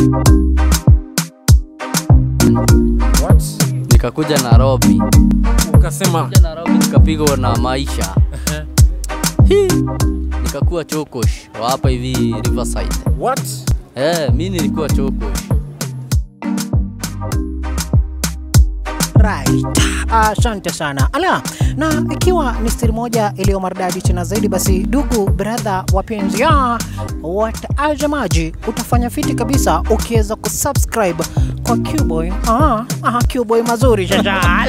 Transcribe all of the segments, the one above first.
What? nikakuja Nairobi, Ukasema kuja Nairobi nikapigwa na maisha Hii. nikakuwa chokosh wa hapa hivi Riverside. what? Eh, mi nilikuwa chokosh. Right. Asante sana. Ala, na ikiwa ni stili moja iliyo maridadi tena zaidi, basi ndugu brother wapenzi ya watazamaji, utafanya fiti kabisa ukiweza kusubscribe kwa Qboy. Aha, aha, Qboy mazuri shasha.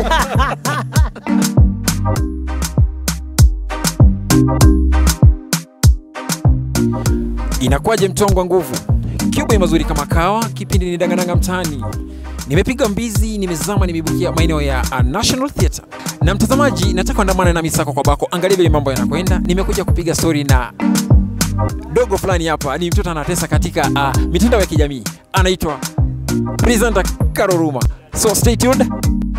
Inakuwaje mtongo wa nguvu? Cuba mazuri kama kawa, kipindi ni dangananga mtaani. Nimepiga mbizi, nimezama, nimebukia maeneo ya uh, National Theatre. Na mtazamaji, nataka andamana na misako kwa bako, angalia vile mambo yanakwenda. Nimekuja kupiga story na dogo fulani hapa, ni mtoto anatesa katika uh, mitandao ya kijamii, anaitwa presenter Karoruma. So stay tuned.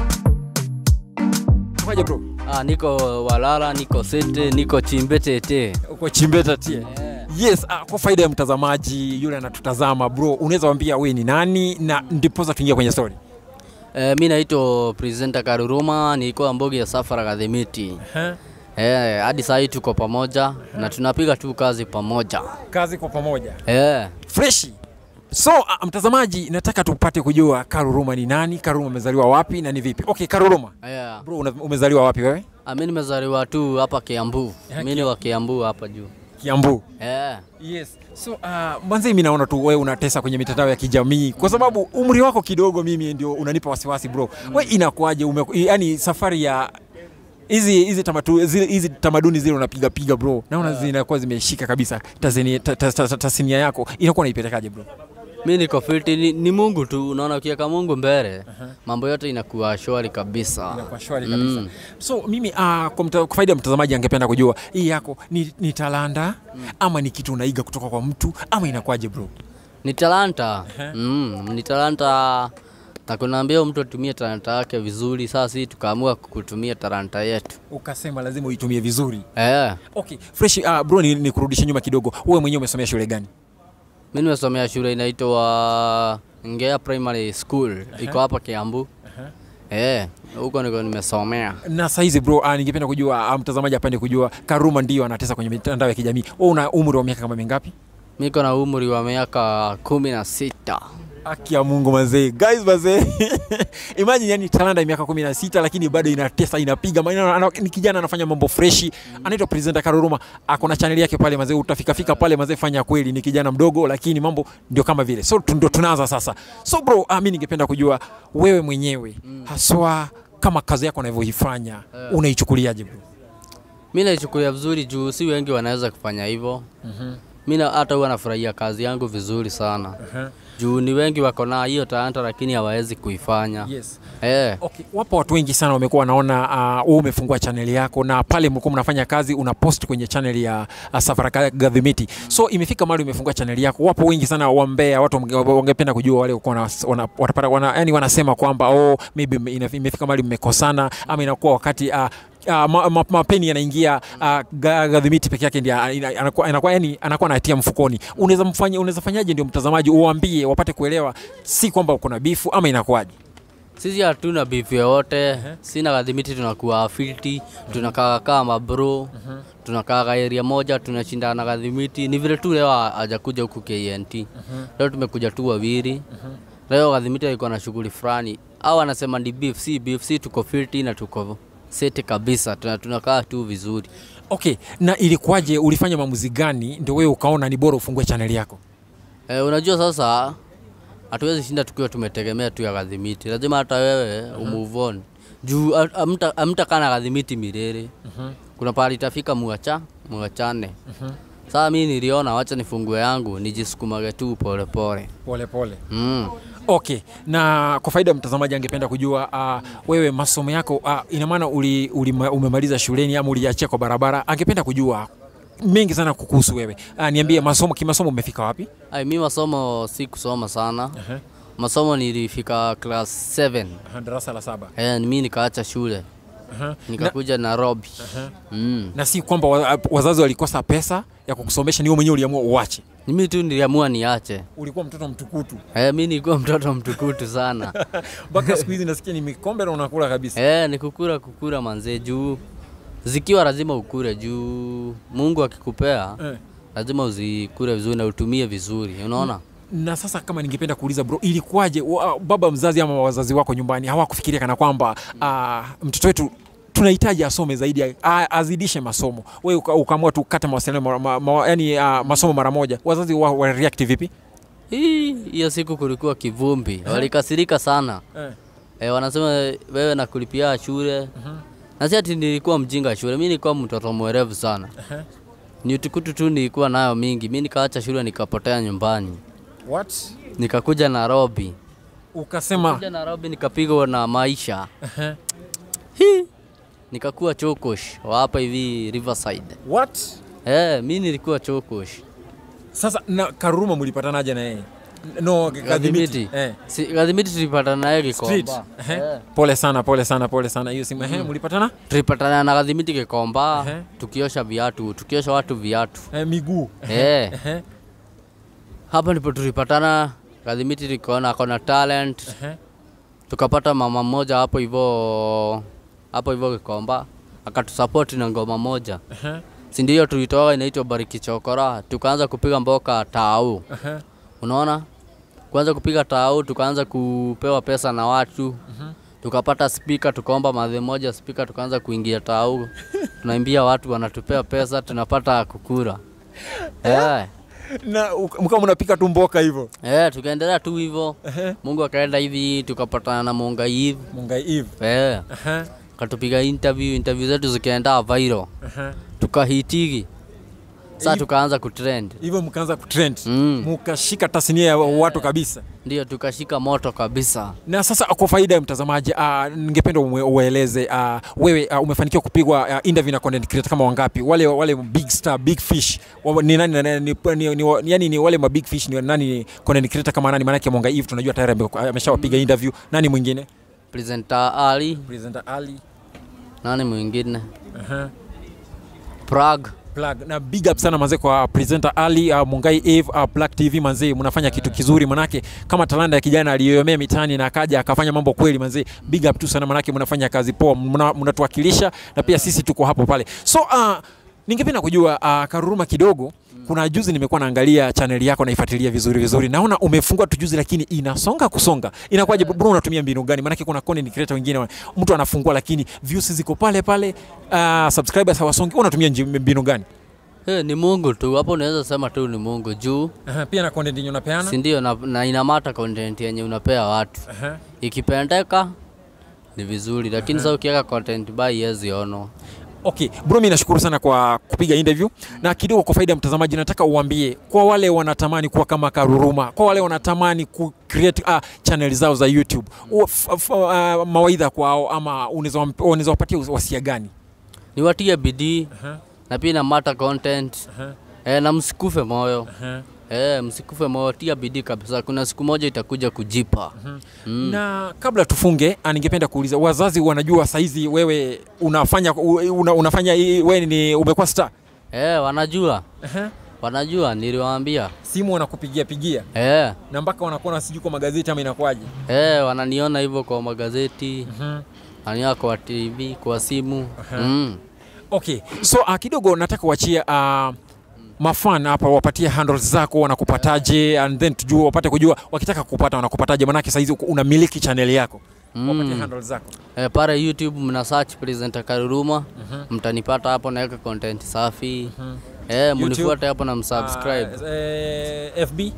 Kwaje bro? Ah, niko Walala, niko Sete, niko Chimbetete. Uko Chimbeta tie. Yes, uh, kwa faida ya mtazamaji yule anatutazama bro, unaweza waambia wewe ni nani na ndiposa tuingia kwenye story. Eh, mi naitwa presenter Karuruma, nilikuwa Mbogi ya Safara Kadhimiti. Eh, hadi saa hii tuko pamoja na tunapiga tu kazi pamoja. Kazi kwa pamoja. Eh, Freshi. So uh, mtazamaji, nataka tupate kujua Karuruma ni nani, Karuruma amezaliwa wapi na ni vipi? Okay, Karuruma. yeah. Bro, una, umezaliwa wapi wewe? Ah, mi nimezaliwa tu hapa Kiambu. Yeah, Mi ni wa Kiambu hapa juu. Kiambu. Eh. Yes. So uh, mwanzo mimi naona tu wewe unatesa kwenye mitandao ya kijamii kwa sababu umri wako kidogo, mimi ndio unanipa wasiwasi bro. Mm. Wewe inakuwaje? ume- Yani safari ya hizi hizi tamatu zile hizi tamaduni zile unapiga piga bro, naona zinakuwa zimeshika kabisa. Tasnia ta, ta, ta, ta, tasnia yako inakuwa naipelekaje bro? Mi niko fiti ni, ni Mungu tu, unaona ukiweka Mungu mbele mambo yote inakuwa shwari kabisa. Inakuwa shwari kabisa. Mm. So mimi uh, kwa, mta, kwa faida ya mtazamaji angependa kujua hii yako ni, ni talanta ama ni kitu unaiga kutoka kwa mtu ama inakuwaje bro? Ni talanta. Mm, ni talanta na kunaambia mtu atumie talanta yake vizuri. Sasa sisi tukaamua kutumia talanta yetu. Ukasema lazima uitumie vizuri. Eh, Okay, fresh uh, bro ni, ni kurudisha nyuma kidogo. Wewe mwenyewe umesomea shule gani? mi nimesomea shule inaitwa Ngea Primary School, iko hapa Kiambu. Eh, huko niko nimesomea. Na saizi bro, uh, ningependa kujua uh, mtazamaji apende kujua Karuma ndio anatesa kwenye mitandao ya kijamii. Wewe una umri wa miaka kama mingapi? Miko na umri wa miaka kumi na sita. Haki ya Mungu mazee. Guys mazee. Imagine yani talanta ya miaka 16 lakini bado inatesa inapiga. Maana ana- ni kijana anafanya mambo freshi. Anaitwa presenter Karuruma. Ako na channel yake pale mazee. Utafika fika pale mazee fanya kweli ni kijana mdogo lakini mambo ndio kama vile. So tu- ndio tunaanza sasa. So bro, uh, mimi ningependa kujua wewe mwenyewe haswa kama kazi yako unavyoifanya unaichukuliaje bro? Mi naichukulia vizuri juu si wengi wanaweza kufanya hivyo. Mi na- hata huwa nafurahia kazi yangu vizuri sana juu ni wengi wako na hiyo talanta lakini hawawezi kuifanya. Yes. Eh, Okay, wapo watu wengi sana wamekuwa wanaona uh, wewe umefungua channel yako na pale mlikuwa mnafanya kazi una post kwenye channel ya uh, Safara Gadhimiti. So imefika mahali umefungua channel yako. Wapo wengi sana wambea, watu wange- wangependa kujua wale walikuwa wana, wana, watapata, wana, yani wanasema kwamba oh, maybe ime- ina- imefika mahali mmekosana ama inakuwa wakati uh, Uh, ma, ma, mapeni yanaingia uh, Gadhimiti peke yake ndio ina- anakuwa anakuwa yani anakuwa anatia mfukoni. Unaweza mfanya unaweza fanyaje ndio mtazamaji uwaambie wapate kuelewa si kwamba uko na bifu ama inakuwaje? sisi hatuna beef yoyote. Sina kadhimiti, tunakuwa filti, tunakaa kama bro, tunakaa area moja, tunashindana kadhimiti. Ni vile tu leo hajakuja huku KNT. Leo tumekuja tu wawili. Leo kadhimiti alikuwa na shughuli fulani, au anasema ni beef, si beef, si tuko filti na tuko sete kabisa, tuna- tunakaa tu vizuri. Okay, na ilikuwaje? Ulifanya maamuzi gani ndio wewe ukaona ni bora ufungue channel yako? Eh, unajua sasa hatuwezi shinda tukiwa tumetegemea tu ya kadhimiti, lazima hata wewe umove on juu amta, amta kana kadhimiti milele. Kuna pahali itafika muacha muachane. Sasa mimi niliona wacha nifungue yangu nijisukumage tu pole pole. Pole pole. Mm. Okay, na kwa faida ya mtazamaji angependa kujua uh, wewe masomo yako uh, ina maana uli, uli, umemaliza shuleni ama uliachia kwa barabara? Angependa kujua mengi sana kukuhusu wewe. Uh, niambie masomo, kimasomo umefika wapi? Ai, mimi masomo si kusoma sana. Masomo nilifika class 7. Darasa la saba. Eh, mimi nikaacha shule. Nikakuja Nairobi. Mm. Na si kwamba wa- wazazi walikosa pesa ya kukusomesha, ni wewe mwenyewe uliamua uache. mimi tu niliamua niache ulikuwa mtoto mtukutu eh, mi nilikuwa mtoto mtukutu sana mpaka siku hizi nasikia ni mikombe na unakula kabisa eh, ni kukura kukura manzee juu zikiwa lazima ukure juu mungu akikupea eh. lazima uzikure vizuri na utumie vizuri unaona na sasa kama ningependa kuuliza bro ilikuwaje wa- baba mzazi ama wazazi wako nyumbani hawakufikiria kana kwamba uh, mtoto wetu tunahitaji asome zaidi a- azidishe masomo we uka- ukaamua tu kata mawasiliano ma, ma, ma, yani uh, masomo mara moja wazazi wa, wa react vipi hii hiyo siku kulikuwa kivumbi walikasirika sana eh. eh, wanasema wewe nakulipia shule na si ati nilikuwa mjinga shule mi nilikuwa mtoto mwerevu sana ni utukutu tu nilikuwa nayo mingi mi nikaacha shule nikapotea nyumbani What? nikakuja nairobi ukasema kuja nairobi nikapigwa na maisha Ehe. Hi. nikakuwa chokosh wa hapa hivi riverside What? eh, mi nilikuwa chokosh sasa na karuruma mlipatanaje na yeye no Gadhimiti. kadhimiti eh. Si- Gadhimiti tulipatana naye Street. Gikomba. Ehe. Eh. pole sana pole sana pole sana hiyo simu ehe mlipatana Tulipatana na Gadhimiti Gikomba Ehe. tukiosha viatu, tukiosha watu viatu. eh, miguu Eh, Ehe. hapa ndipo tulipatana. Gadhimiti tukaona akona talent, Ehe. tukapata mama mmoja hapo hivyo hapo hivyo Gikomba akatusupport na ngoma moja, Ehe. si ndio? Tulitoa inaitwa Bariki Chokora, tukaanza kupiga mboka tau, Ehe. unaona kuanza kupiga tau, tukaanza kupewa pesa na watu tukapata spika, tukaomba madhe moja spika, tukaanza kuingia tau, tunaimbia watu, wanatupea pesa, tunapata kukura eh. na uka- mkawa mnapika tu mboka hivyo Eh, tukaendelea tu hivyo, Ehe. Mungu akaenda hivi, tukapatana na Munga Eve mungai eve eh, Ehe. katupiga interview, interview zetu zikaenda viral, Ehe. tukahitiki sasa, Hivi- tukaanza kutrend hivyo mkaanza kutrend Mm. mukashika tasnia ya watu kabisa ndio tukashika moto kabisa. na sasa kwa faida ya mtazamaji uh, ningependa umwe- ueleze uh, wewe uh, umefanikiwa kupigwa uh, interview na content creator kama wangapi wale wale big star big fish wa- ni nani na nani ni, ni, ni, ni, yani ni wale ma big fish ni nani ni content creator kama nani maanake Mwanga Eve tunajua tayari ame- ameshawapiga interview nani mwingine Presenter Ali, presenter Ali nani mwingine? uh-huh. Prague plug na big up sana manze kwa presenter Ali uh, Mungai Eve uh, Black TV manze, mnafanya kitu kizuri manake, kama talanta ya kijana aliyoyomea mitaani na akaja akafanya mambo kweli manze, big up tu sana manake, mnafanya kazi poa, mna- mnatuwakilisha na pia sisi tuko hapo pale. So uh, ningependa kujua uh, Karuruma kidogo kuna juzi nimekuwa naangalia chaneli yako naifuatilia vizuri vizuri, naona umefungua tu juzi, lakini inasonga kusonga. Inakuwaje bro, unatumia mbinu gani? Maanake kuna content creator wengine wa- mtu anafungua lakini views ziko pale pale, uh, subscribers hawasongi. Wewe unatumia nji- mbinu gani? Hey, ni Mungu tu hapo, unaweza sema tu ni Mungu juu, Aha, pia na content yenye unapeana si ndio? Na, na inamata content yenye unapea watu, Aha. ikipendeka ni vizuri, lakini sasa ukiweka content by iwezi ono. Okay, bro, mimi nashukuru sana kwa kupiga interview na kidogo, kwa faida ya mtazamaji, nataka uambie kwa wale wanatamani kuwa kama Karuruma, kwa wale wanatamani ku create uh, channel zao za YouTube, u- f- f- uh, mawaidha kwao ama unaweza wamp- unaweza wapatia wasia gani? Niwatie bidii Aha. na pia inamata content Aha. eh, na msikufe moyo Aha. eh, msikufe moyo, tia bidii kabisa, kuna siku moja itakuja kujipa mm. Na kabla tufunge, ah, ningependa kuuliza wazazi wanajua saizi wewe unafanya u- una, unafanya hii- wewe ni umekuwa star? Eh, wanajua Aha. wanajua, niliwaambia Simu wanakupigia pigia eh, na mpaka wanakuona sijui kwa magazeti ama inakuwaje? eh, wananiona hivyo kwa magazeti Mhm. wananiona kwa TV, kwa simu mm. Okay, so uh, kidogo nataka uachie uh, mafan hapa wapatie handles zako wanakupataje, and then tujue wapate kujua wakitaka kupata wanakupataje, manake saizi uko- unamiliki channel yako Mm. wapatie handles zako. Eh, pale YouTube mna search presenter Karuruma mtanipata hapo, naweka content safi eh, munifuate hapo na msubscribe. Uh, eh, FB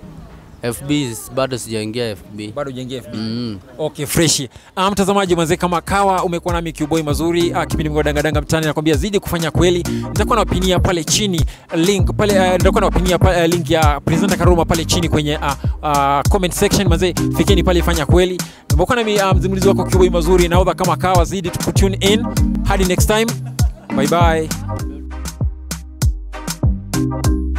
FB bado sijaingia FB. bado hujaingia FB. Mm. Okay, fresh. Ah, mtazamaji mwanze kama kawa umekuwa nami Qboy mazuri ah, kipindi mgo danga danga mtani nakwambia zidi kufanya kweli. Nitakuwa nawapinia pale chini link pale uh, nitakuwa nawapinia pale, uh, link ya presenter Karuma pale chini kwenye uh, uh, comment section manze, fikeni pale fanya kweli. Nimekuwa nami uh, mzimulizi wako Qboy mazuri naodha kama kawa zidi tu tune in. Hadi next time. Bye bye.